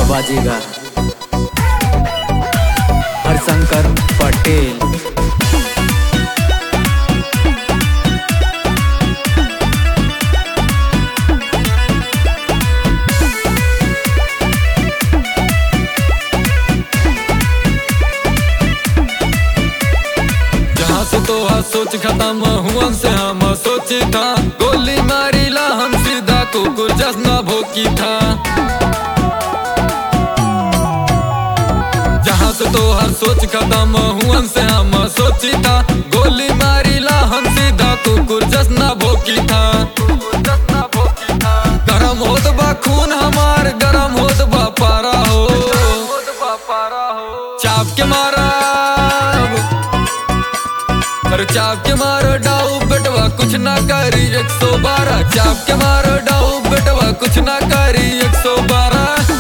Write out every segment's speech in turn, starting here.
बाजेगा हरशंकर पटेल जहाँ से तो आज सोच खत्म हुआ से हम सोची था गोली मारी ला हम सीधा कुकुर जसना भोकी था जहाँ से तो हर सोच खत्म हुआ से हम सोची था गोली मारी ला हम सीधा कुकुर जसना भोकी था गरम होत बा खून हमार गरम होत बा पारा हो चाप के मारा पर चाप के मारो डाऊ बेटवा कुछ ना करी एक सौ बारह चाप के मारो डाऊ बेटवा कुछ ना करी एक सौ बारह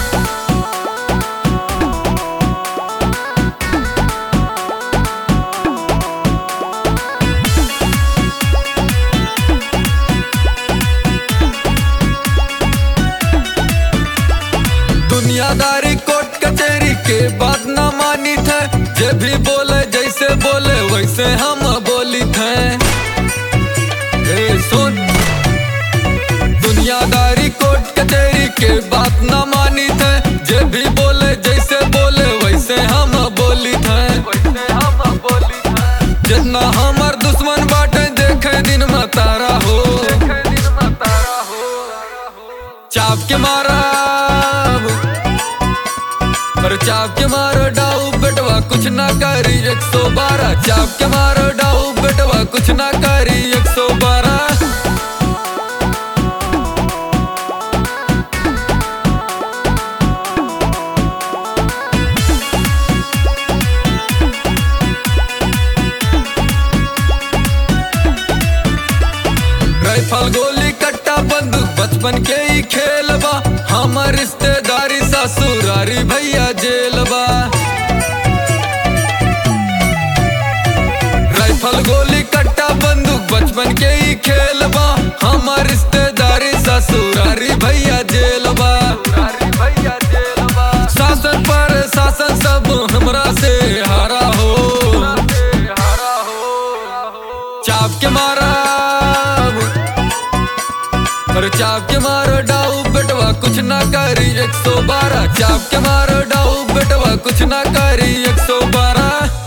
दुनियादारी कोर्ट कचहरी के बात ना मानी थे जे भी बोले जैसे बोले वैसे हम बोली थे ए सुन दुनियादारी कोर्ट कचहरी के बात ना मानी थे जे भी बोले जैसे बोले वैसे हम बोली थे वैसे हम बोली थे जितना हमार दुश्मन बाटे देखे दिन में तारा हो देखे दिन में तारा हो चाप के मारा पर चाप के मारो डाऊ बेटवा कुछ ना करी एक सौ बारह चाप के मारो डाऊ बेटवा कुछ ना करी एक सौ बारह राइफल गोली कट्टा बंदूक बचपन के ही खेल बा हमर रिश्तेदारी ससुरारी भैया जेल बा राइफल गोली कट्टा बंदूक बचपन के ही खेल बा हमर रिश्तेदारी ससुरारी भैया जेल बा शासन पर शासन सब हमरा से हारा हो चाप के मारा पर चाप के मारो डाऊ बेटवा कुछ ना करी एक सौ बारह चाप के मारो डाऊ बेटवा कुछ ना करी एक सौ बारह